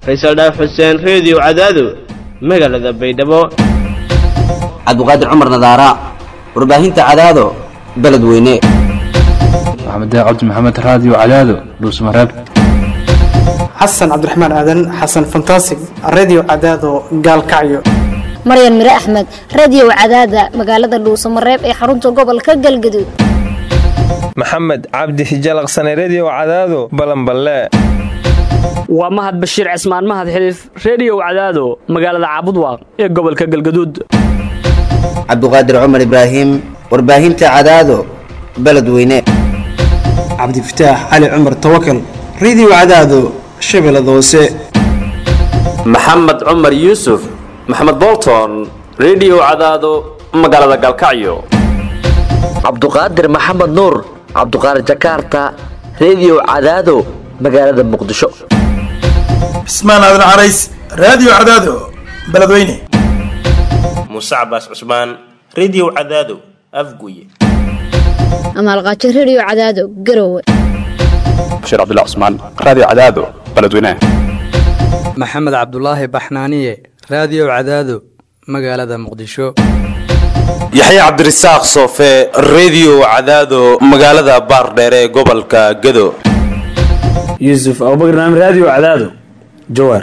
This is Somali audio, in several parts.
faysal dhaaf xuseen reediyo cadaado magaalada baydhabo cabdiqaadir cumar nadaara warbaahinta cadaado beledweyne maxamed cabdi maxamed raadiyo cadaado dhuusmareeb xasan cabdiraxmaan aadan xasan fantasig radio cadaado gaalkacyo maryan mire axmed radiyow cadaada magaalada dhuusamareeb ee xarunta gobolka galgaduud maxamed cabdi hijalaqsane rediyow cadaado balanballe waa mahad bashiir cismaan mahad xiliif rediyow cadaado magaalada caabudwaaq ee gobolka galgaduud cabdiqaadir cumar ibraahim warbaahinta cadaado beledweyne cabdifataax cali cumar tawakal radio cadaado shabeellada hoose maxamed cumar yuusuf maxamed bolton rediyow cadaado magaalada galkacyo cabduqaadir maxamed nuur cabduqaadir jakarta rediyow cadaado magaalada muqdisho cismaan aadan carays raadiyo cadaado beledweyne muuse cabaas cusmaan rediyow cadaado afguye amaalqaajo rediyo cadaado garowe bashiir cabdilla cusmaan raadiyo cadaado beledweyne maxamed cabdulaahi baxnaaniye raadiyow cadaado magaalada muqdisho yaxya cabdirasaaq soofe rediyo cadaado magaalada baardheere ee gobolka gado yuusuf abubakr naam raadiyo cadaado jawaar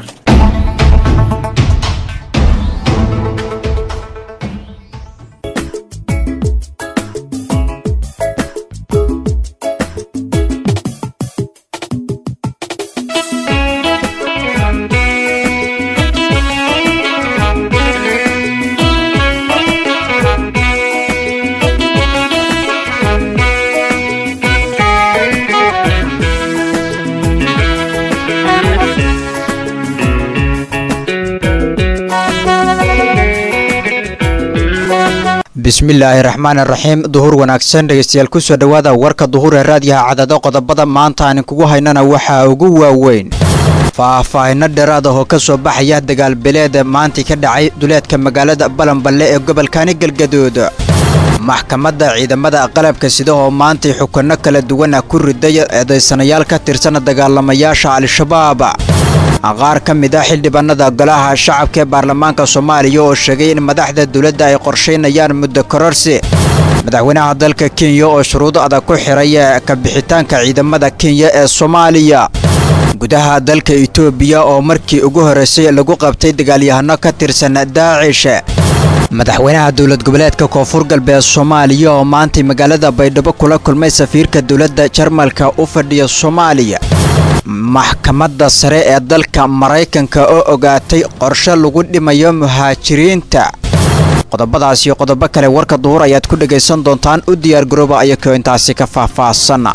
bismillaahi raxmaan raxiim duhur wanaagsan dhegeystayaal kusoo dhowaada warka duhur ee raadiyaha cadado qodobada maanta aan kugu haynana waxaa ugu waaweyn faahfaahino dheeraad ah oo ka soo baxaya dagaalbileed maantii ka dhacay duleedka magaalada balanballe ee gobolkani galgaduud maxkamadda ciidamada qalabka sida oo maantay xukunno kala duwana ku riday eedaysanayaal ka tirsan dagaalamayaasha al-shabaab qaar ka mid ah xildhibaanada golaha shacabka ee baarlamaanka soomaaliya oo sheegay in madaxda dowladda ay qorshaynayaan muddo kororsi madaxweynaha dalka kenya oo shuruudo adag ku xiray kabixitaanka ciidamada kenya ee soomaaliya gudaha dalka itoobiya oo markii ugu horraysay lagu qabtay dagaalyahano ka tirsan daacish madaxweynaha dowlad goboleedka koonfur galbeed soomaaliya oo maantay magaalada baydhabo kula kulmay safiirka dowladda jarmalka u fadhiya soomaaliya maxkamadda sare ee dalka maraykanka oo ogaatay qorshe lagu dhimayo muhaajiriinta qodobadaas iyo qodobo kale warka duhur ayaad ku dhegaysan doontaan u diyaargarooba ayakoo intaasi ka faahfaahsan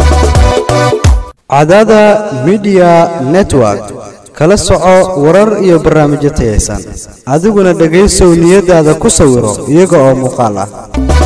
cadada midiya network kala soco warar iyo barnaamijyo tayaysan adiguna dhegaysow niyadaada ku sawiro iyaga oo muuqaal ah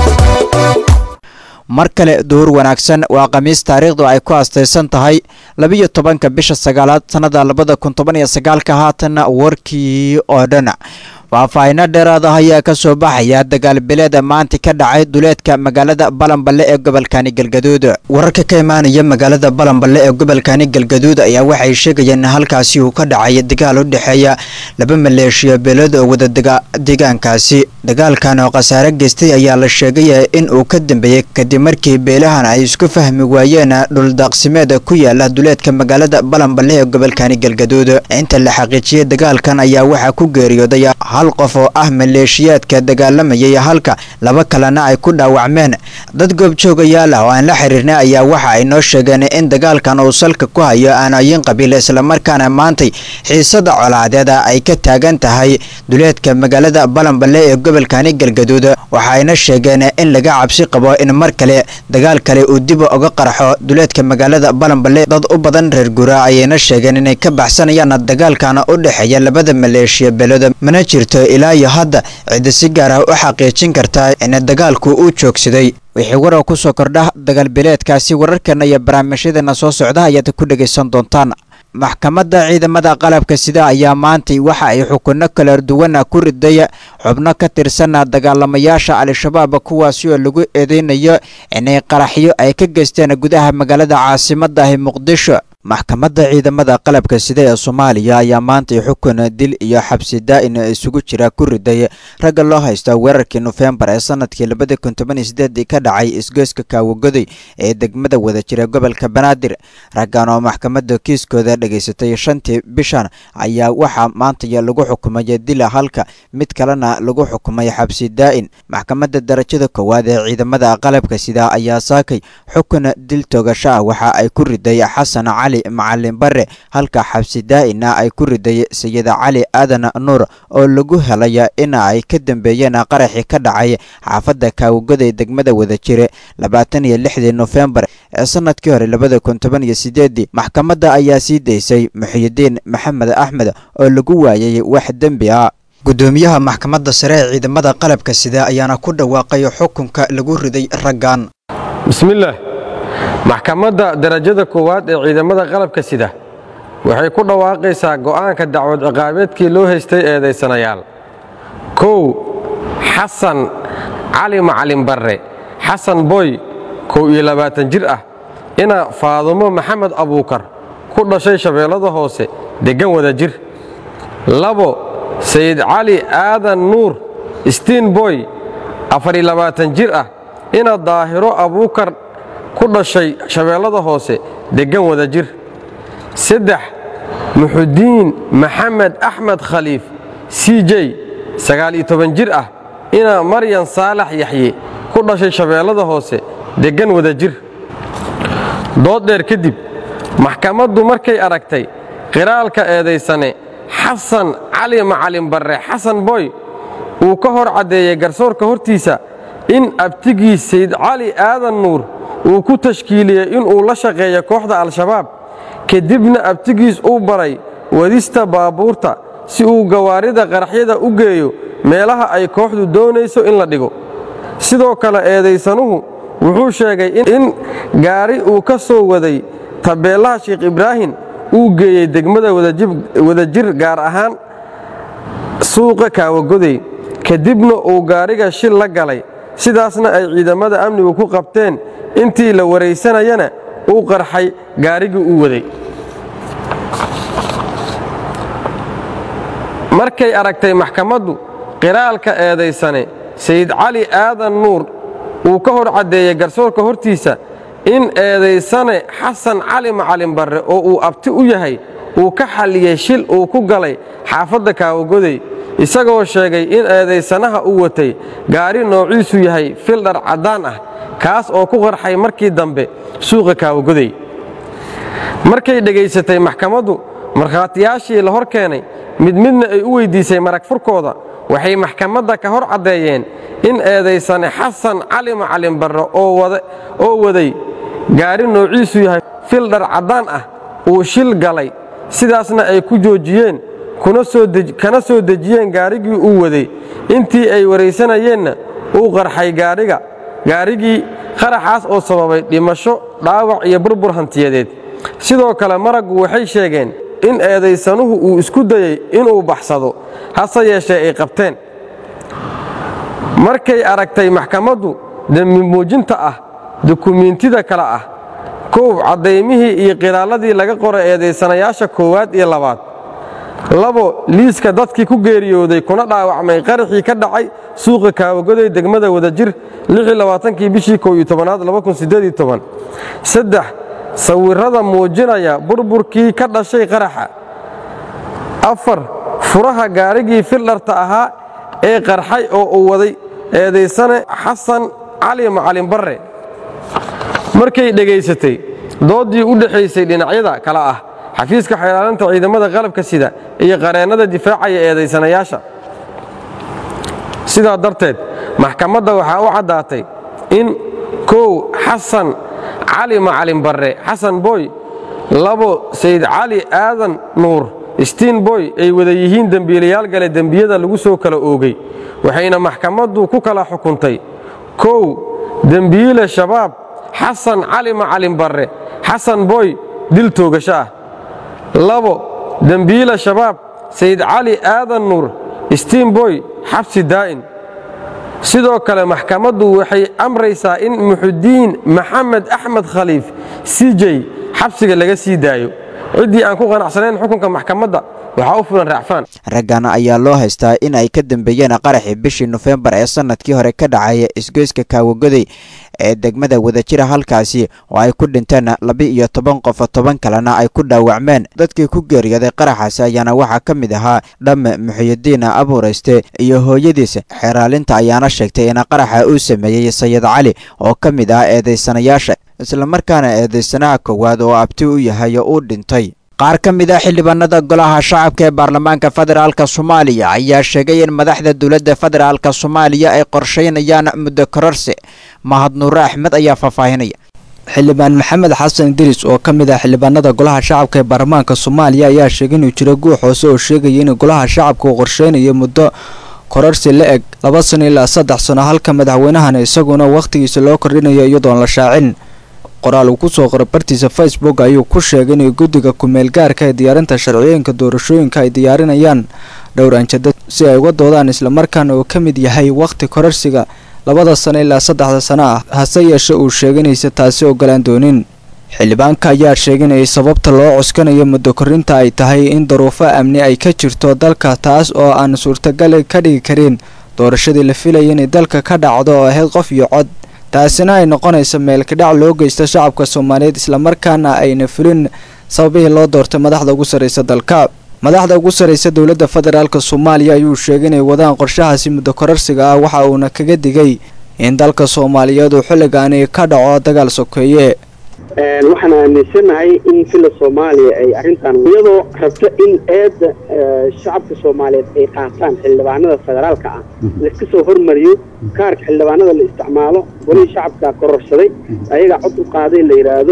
mar kale duhur wanaagsan waa khamiis taariikhdu ay ku astaysan tahay labiyo tobanka bisha sagaalaad sannada labada kun toban iyo sagaalka haatanna warkii oo dhan faahfaahino dheeraad ah ayaa ka soo baxaya dagaalbileeda maanta ka dhacay duleedka magaalada balanballe ee gobolkani galgaduud wararka ka imaanaya magaalada balanballe ee gobolkani galgaduud ayaa waxay sheegayeen in halkaasi uu ka dhacay dagaal u dhexeeya laba maleeshiya beelood oo wada deegaankaasi dagaalkan oo khasaare geystay ayaa la sheegay in uu ka dambeeyey kadib markii beelahan ay isku fahmi waayeen dhuldaaqsimeed ku yaala duleedka magaalada balanballe ee gobolkani galgaduud inta la xaqiijiyey dagaalkan ayaa waxaa ku geeriyooday hal qof oo ah maleeshiyaadka dagaalamayay halka laba kalena ay ku dhaawacmeen dad goobjoogayaal ah oo aan la xiriirnay ayaa waxa ay noo sheegeen in dagaalkan uu salka ku hayo aanooyin qabiil islamarkaana maantay xiisada colaadeeda ay ka taagan tahay duleedka magaalada balanballe ee gobolkani galgaduud waxaayna sheegeen in laga cabsi qabo in mar kale dagaal kale uu dib uga qarxo duleedka magaalada balanballe dad u badan reer gura ayayna sheegeen inay ka baxsanayaan dagaalkan u dhexeeya labada maleeshiya beelood mana jirto ilaa iyo hadda cidda si gaar ah u xaqiijin kartaa in dagaalku uu joogsaday wixii warar ku soo kordha dagaalbileedkaasi wararkeena iyo barnaamijyadeena soo socda ayaad ku dhegaysan doontaan maxkamadda ciidamada qalabka sida ayaa maantay waxa ay xukunno kala duwana ku riday xubno ka tirsan dagaalamayaasha al-shabaab kuwaasi oo lagu eedeynayo inay qaraxyo ay ka geysteen gudaha magaalada caasimadahi muqdisho maxkamadda ciidamada qalabka sida ee soomaaliya ayaa maantay xukun dil iyo xabsi daa'in isugu jira ku riday ragga loo haysta weerarkii nofembar ee sanadkii labada kun toban iyo sideedii ka dhacay isgoyska kaawagoday ee degmada wadajira gobolka banaadir raggan oo maxkamadda kiiskooda dhegaysatay shantii bishan ayaa waxaa maantaya lagu xukumay dila halka mid kalena lagu xukumay xabsi daa'in maxkamadda darajada koowaad ee ciidamada qalabka sida ayaa saakay xukun dil toogasho ah waxa ay ku riday xasan cali macalin bare halka xabsi daa'ina ay ku riday sayida cali aadan nuur oo lagu helay in ay ka dambeeyeen qaraxii ka dhacay xaafadda kaawagoday degmada wadajire labaatan iyo lixdii nofembar ee sanadkii hore labada kun toban iyo sideedii maxkamadda ayaa sii daysay muxiyidiin maxamed axmed oo lagu waayay wax dembi ah gudoomiyaha maxkamadda sare ee ciidamada qalabka sida ayaana ku dhawaaqay xukunka lagu riday raggan bismillaah maxkamadda darajada koowaad ee ciidamada qalabka sida waxay ku dhawaaqaysaa go'aanka dacwad ciqaabeedkii loo haystay eedaysanayaal kow xasan cali macalin barre xasan boy kow iyo labaatan jir ah ina faadumo maxamed abuukar ku dhashay shabeellada hoose deggan wada jir labo sayid cali aadan nuur stiin boy afariyo labaatan jir ah ina daahiro abuukar ku dhashay shabeellada hoose deggan wada jir saddex muxudiin maxamed axmed khaliif c j sagaal iyo toban jir ah ina maryan saalax yaxye ku dhashay shabeellada hoose deggan wada jir dood dheer kadib maxkamaddu markay aragtay qiraalka eedaysane xasan cali macalin barre xasan boy uu ka hor caddeeyey garsoorka hortiisa in abtigiis sayd cali aadan nuur uu ku tashkiiliyey inuu la shaqeeyo kooxda al-shabaab kadibna abtigiis uu baray wadista baabuurta si uu gawaarida qaraxyada u geeyo meelaha ay kooxdu doonayso in la dhigo sidoo kale eedaysanuhu wuxuu sheegay in gaari uu ka soo waday tabeellaha sheekh ibraahim uu geeyey degmada wadajir gaar ahaan suuqa kaawagodey kadibna uu gaariga shil la galay sidaasna ay ciidamada amnigu ku qabteen intii la waraysanayana uu qarxay gaarigii uu waday markay aragtay maxkamaddu qiraalka eedaysane sayid cali aadan nuur uu ka hor caddeeyey garsoorka hortiisa in eedaysane xasan cali macalin barre oo uu abti u yahay uu ka xalliyey shil uu ku galay xaafadda kaawagodey isagoo sheegay in eedaysanaha uu watay gaari noociisu yahay fildhar caddaan ah kaas oo ku qarxay markii dambe suuqa kaawagodey markay dhegaysatay maxkamaddu markhaatiyaashii la hor keenay mid midna ay u weyddiisay marag furkooda waxay maxkamadda ka hor caddeeyeen in eedaysane xasan cali macalin barre oo waday gaari noociisu yahay fildhar caddaan ah uu shil galay sidaasna ay ku joojiyeen kana soo dejiyeen gaarigii uu waday intii ay waraysanayeenna uu qarxay gaariga gaarigii qaraxaas oo sababay dhimasho dhaawac iyo burbur hantiyadeed sidoo kale maraggu waxay sheegeen in eedaysanuhu uu isku dayey inuu baxsado hase yeeshee ay qabteen markay aragtay maxkamaddu dembi muujinta ah dukumiintida kale ah kow caddaymihii iyo qiraalladii laga qoray eedaysanayaasha koowaad iyo labaad labo liiska dadkii ku geeriyooday kuna dhaawacmay qaraxii ka dhacay suuqa kaawagoday degmada wadajir kii bishii kow iyo tobanaad saddex sawirrada muujinaya burburkii ka dhashay qaraxa afar furaha gaarigii fildharta ahaa ee qarxay oo uu waday eedaysane xasan cali macalin barre markay dhegaysatay dooddii u dhexaysay dhinacyada kale ah xafiiska xeelaalinta ciidamada qalabka sida iyo qareennada difaacaya eedaysanayaasha sidaa darteed maxkamadda waxaa u caddaatay in kow xasan cali macalin barre xasan boy labo sayd cali aadan nuur stiin boy ay wada yihiin dembiilayaal gale dembiyada lagu soo kala oogay waxayna maxkamaddu ku kala xukuntay kow dembiile shabaab xasan cali macalin barre xasan boy dil toogasho ah labo dembiile shabaab sayd cali aadan nuur stiin boy xabsi daa'in sidoo kale maxkamaddu waxay amraysaa in muxudiin maxamed axmed khaliif c j xabsiga laga sii daayo ciddii aan ku qanacsanayn xukunka maxkamadda waxaa u fulan raacfaan raggan ayaa loo haystaa in ay ka dambeeyeen qaraxii bishii nofembar ee sanadkii hore ka dhacay isgoyska kaawagoday ee degmada wadajira halkaasi oo ay ku dhinteen laba iyo toban qof toban kalena ay ku dhaawacmeen dadkii ku geeriyooday qaraxaasi ayaana waxaa ka mid ahaa dhamme muxiyidiin abuurayste iyo hooyadiis xeeraalinta ayaana sheegtay in qaraxa uu sameeyey sayid cali oo ka mid ah eedaysanayaasha islamarkaana eedaysanaha koowaad oo abti u yahay uu dhintay qaar ka mid a xildhibaanada golaha shacabka ee baarlamaanka federaalk soomaaliya ayaa sheegay in madaxda dowladda federaalk soomaaliya ay qorsheynayaan muddo kororsi mahad nuure axmed ayaa faahfaahinaya xildhibaan maxamed xasan idriis oo ka mid ah xildhibaanada golaha shacabka ee baarlamaanka soomaaliya ayaa sheegay inuu jiro guux hoose oo sheegaya in golaha shacabka uu qorsheynayo muddo kororsi la eg laba sano ilaa saddex sano halka madaxweynahana isaguna wakhtigiisa loo kordhinayo iyadoon la shaacin qoraal uu ku soo qoray bartiisa facebook ayuu ku sheegay inay guddiga kumeel gaarka ee diyaarinta sharciyooyinka doorashooyinka ay diyaarinayaan dhowr anjada si ay uga doodaan islamarkaana uu ka mid yahay wakhti kororsiga labada sano ilaa saddexda sano ah hase yeeshe uu sheegay inaysa taasi ogolaan doonin xildhibaanka ayaa sheegay inay sababta loo cuskanayo muddo korinta ay tahay in daruufo amni ay ka jirto dalka taas oo aan suurtagal ka dhigi karin doorashadii la filaya inay dalka ka dhacdo oo ahayd qof iyo cod taasina ay noqonaysa meelkadhac loo geysta shacabka soomaaliyeed islamarkaana ayna fulin sababihii loo doortay madaxda ugu sarreysa dalka madaxda ugu sarreysa dowladda federaalk soomaaliya ayuu sheegay inay wadaan qorshahaasi muddo kororsiga ah waxa uuna kaga digay in dalka soomaaliyeed uu xilligaani ka dhaco dagaal sokeeye waxaan aaminsanahay in fila soomaaliya ay arrintan iyadoo rabto in eedda shacabka soomaaliyeed ay qaataan xildhibaanada federaalka ah laiska soo hormariyo kaarka xildhibaanada la isticmaalo golihii shacabka kororsaday ayagaa cod u qaaday la yidhaahdo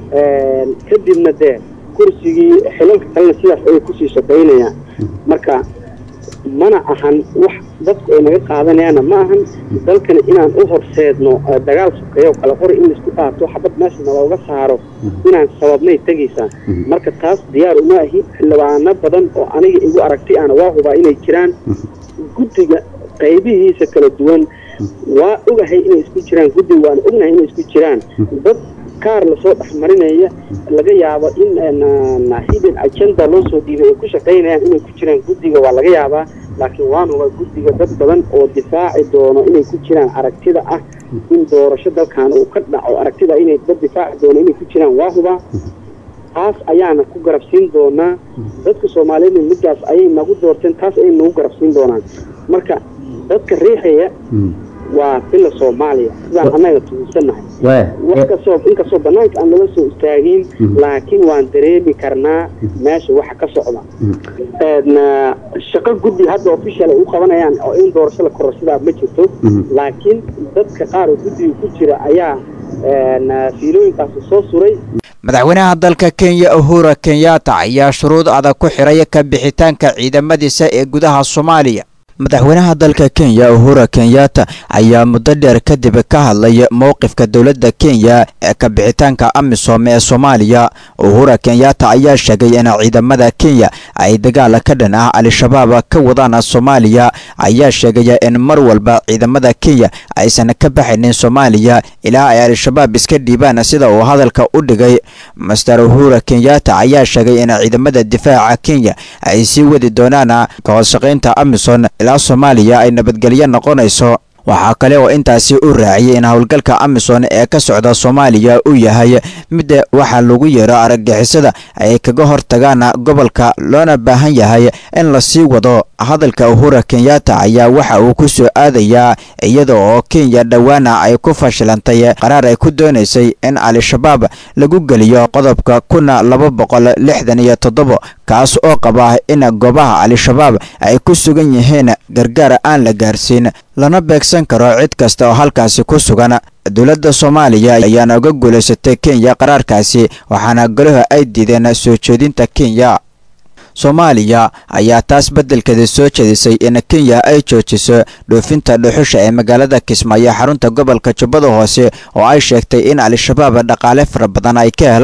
kadibna dee kursigii xilalka kalena sidaas ayay kusii shaqaynayaan marka mana ahan wax dadku ay naga qaadanayaanna ma ahan dalkana inaan u horseedno dagaal sokeeyo kala qori in laisku qaato xabad meesha nalooga saaro inaan sababnay tegaysaa marka taas diyaar uma ahi xildhibaano badan oo aniga igu aragti ahna waa hubaa inay jiraan guddiga qaybihiisa kala duwan waa ogahay inay isku jiraan guddiga waana ognahay inay isku jiraan dad kaar lasoo dhexmarinaya laga yaabo in hidden agenda loo soo dhiibay ay ku shaqaynayaan inay ku jiraan guddiga waa laga yaabaa laakiin waan hubaa guddiga dad badan oo difaaci doono inay ku jiraan aragtida ah in doorasho dalkan uu ka dhaco aragtida inay dad difaaci doono inay ku jiraan waa hubaa taas ayaana ku garabsiin doonaa dadka soomaaliyeedna middaas ayay nagu doorteen taas ayay nagu garabsiin doonaan marka dadka riixaya waa fila soomaaliya sidaan annaga tuunsanahay wax kastoo inkastoo banaanka aan lala soo istaagin laakiin waan dareemi karnaa meesha waxa ka socda shaqo guddi hadda official ay u qabanayaan oo in doorasho la kororsadaa ma jirto laakiin dadka qaar oo guddiga ku jira ayaa fiilooyinkaasi soo suray madaxweynaha dalka kenya uhura kenyatta ayaa shuruud adag ku xiray ka bixitaanka ciidamadiisa ee gudaha soomaaliya madaxweynaha dalka kenya uhura kenyatta ayaa muddo dheer kadib ka hadlay mowqifka dowladda kenya ee ka bixitaanka amisom ee soomaaliya uhura kenyatta ayaa sheegay in ciidamada kenya ay dagaal ka dhan ah al-shabaab ka wadaan soomaaliya ayaa sheegaya in mar walba ciidamada kenya aysan ka baxaynin soomaaliya ilaa ay al-shabaab iska dhiibaan sida uu hadalka u dhigay master uhura kenyatta ayaa sheegay in ciidamada difaaca kenya ay sii wadi doonaan kahorshaqaynta amison ilaa soomaaliya ay nabadgelyo noqonayso waxaa kale oo intaasi u raaciyay in howlgalka amison ee ka socda soomaaliya uu yahay mid waxaa lagu yeero argagixisada ay kaga hortagaan gobolka loona baahan yahay in lasii wado hadalka uhura kenyatta ayaa waxa uu ku soo aadayaa iyada oo kenya dhowaana ay ku fashilantay qaraar ay ku doonaysay in al-shabaab lagu geliyo qodobka kuna laba boqol lixdan iyo toddobo kaas oo qaba in goobaha al-shabaab ay ku sugan yihiin gargaar aan la gaarsiin lana beegsan karo cid kasta oo halkaasi ku sugan dowladda soomaaliya ayaana uga guulaysatay kenya qaraarkaasi waxaana golaha ay diideen soo jeedinta kenya soomaaliya ayaa taas beddelkeeda soo jeedisay in kenya ay joojiso dhoofinta dhuxusha ee magaalada kismaayo xarunta gobolka jubbada hoose oo ay sheegtay in al-shabaab dhaqaale fara badan ay ka helaan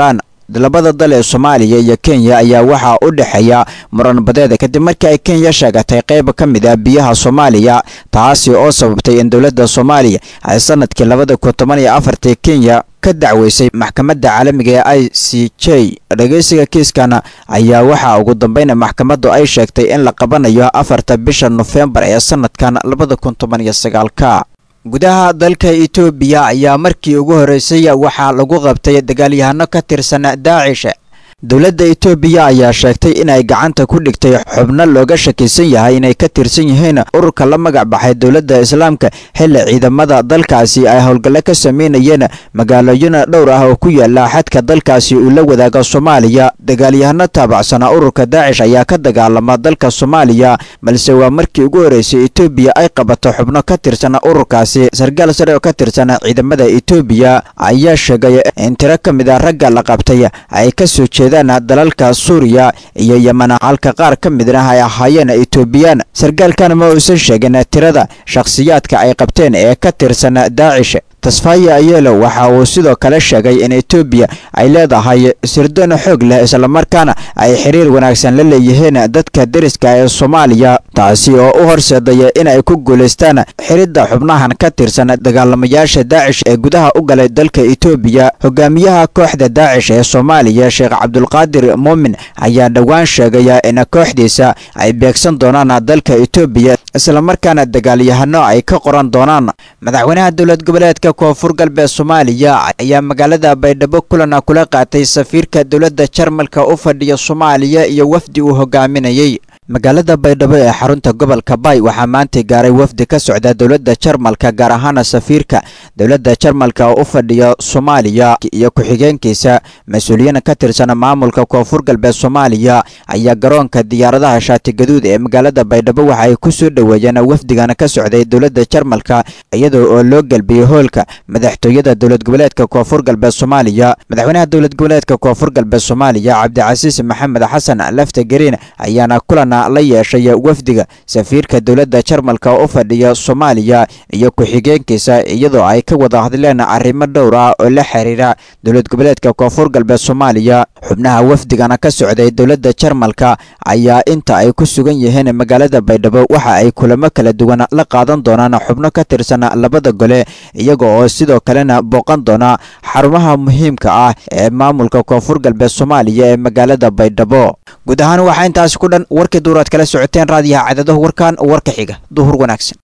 labada dal ee soomaaliya iyo kenya ayaa waxaa u dhexeeya muran badeed kadib markii ay kenya sheegatay qayb ka mid ah biyaha soomaaliya taasi oo sababtay in dowladda soomaaliya ay sanadkii labada kun toban iyo afartii kenya ka dacweysay maxkamadda caalamiga ee i c j dhegeysiga kiiskan ayaa waxaa ugu dambeyn maxkamaddu ay sheegtay in la qabanayo afarta bisha nofembar ee sanadkan labada kun toban iyo sagaalka gudaha dalka etoobiya ayaa markii ugu horreysay waxaa lagu qabtay dagaalyahano ka tirsan daacish dowladda etoobiya ayaa sheegtay inay gacanta ku dhigtay xubno looga shakisan yahay inay ka tirsan yihiin ururka la magac baxay dowladda islaamka xilli ciidamada dalkaasi ay howlgallo ka sameynayeen magaalooyin dhowr ah oo ku yaala xadka dalkaasi uu la wadaaga soomaaliya dagaalyahano taabacsana ururka daacish ayaa ka dagaalama dalka soomaaliya balse waa markii ugu horreysay etoobiya ay qabato xubno ka tirsan ururkaasi sarkaal sare oo ka tirsan ciidamada etoobiya ayaa sheegay in tiro ka mid a ragga la qabtay ay kasoo jeeda dalalka suuriya iyo yeman halka qaar ka midna ay ahaayeen etoobiyaan sarkaalkan ma uusan sheegin tirada shakhsiyaadka ay qabteen ee ka tirsan daacish tasfaya ayelo waxa uu sidoo kale sheegay in etoobiya ay leedahay sirdoon xoog leh islamarkaana ay xiriir wanaagsan la leeyihiin dadka deriska ee soomaaliya taasi oo u horseedaya in ay ku guulaystaan xiridda xubnahan ka tirsan dagaalamayaasha daacish ee gudaha u galay dalka etoobiya hogaamiyaha kooxda daacish ee soomaaliya sheekh cabdulqaadir muumin ayaa dhowaan sheegaya in kooxdiisa ay beegsan doonaan dalka etoobiya islamarkaana dagaalyahano ay ka qoran doonaan madaxweynaha dowlad goboleedka koonfur galbeed soomaaliya ayaa magaalada baydhabo kulan kula qaatay safiirka dowladda jarmalka u fadhiya soomaaliya iyo wafdi uu hogaaminayey magaalada baydhabo ee xarunta gobolka bay waxaa maanta gaaray wafdi ka socda dowladda jarmalka gaar ahaana safiirka dowladda jarmalka oo u fadhiya soomaaliya iyo ku-xigeenkiisa mas-uuliyiin ka tirsan maamulka koonfur galbeed soomaaliya ayaa garoonka diyaaradaha shaatigaduud ee magaalada baydhabo waxa ay ku soo dhoweeyeen wafdigan ka socday dowladda jarmalka iyadoo oo loo gelbiyey hoolka madaxtooyada dowlad goboleedka koonfur galbeed soomaaliya madaxweynaha dowlad goboleedka koonfur galbeed soomaaliya cabdicasiis maxamed xasan lafta gariin ayaana kulan la yeeshay wafdiga safiirka dowladda jarmalka oo u fadhiya soomaaliya iyo ku-xigeenkiisa iyadoo ay ka wada hadleen arrimo dhowr ah oo la xiriira dowlad goboleedka koonfur galbeed soomaaliya xubnaha wafdigana ka socday dowladda jarmalka ayaa inta ay ku sugan yihiin magaalada baydhabo waxa ay kulamo kala duwan la qaadan doonaan xubno ka tirsan labada gole iyaga oo sidoo kalena booqan doona xarumaha muhiimka ah ee maamulka koonfur galbeed soomaaliya ee magaalada baydhabo guud ahaan waxaa intaasi ku dhan warkii duuraad kala socoteen raadiyaha cadadahu warkan warka xiga duhur wanaagsan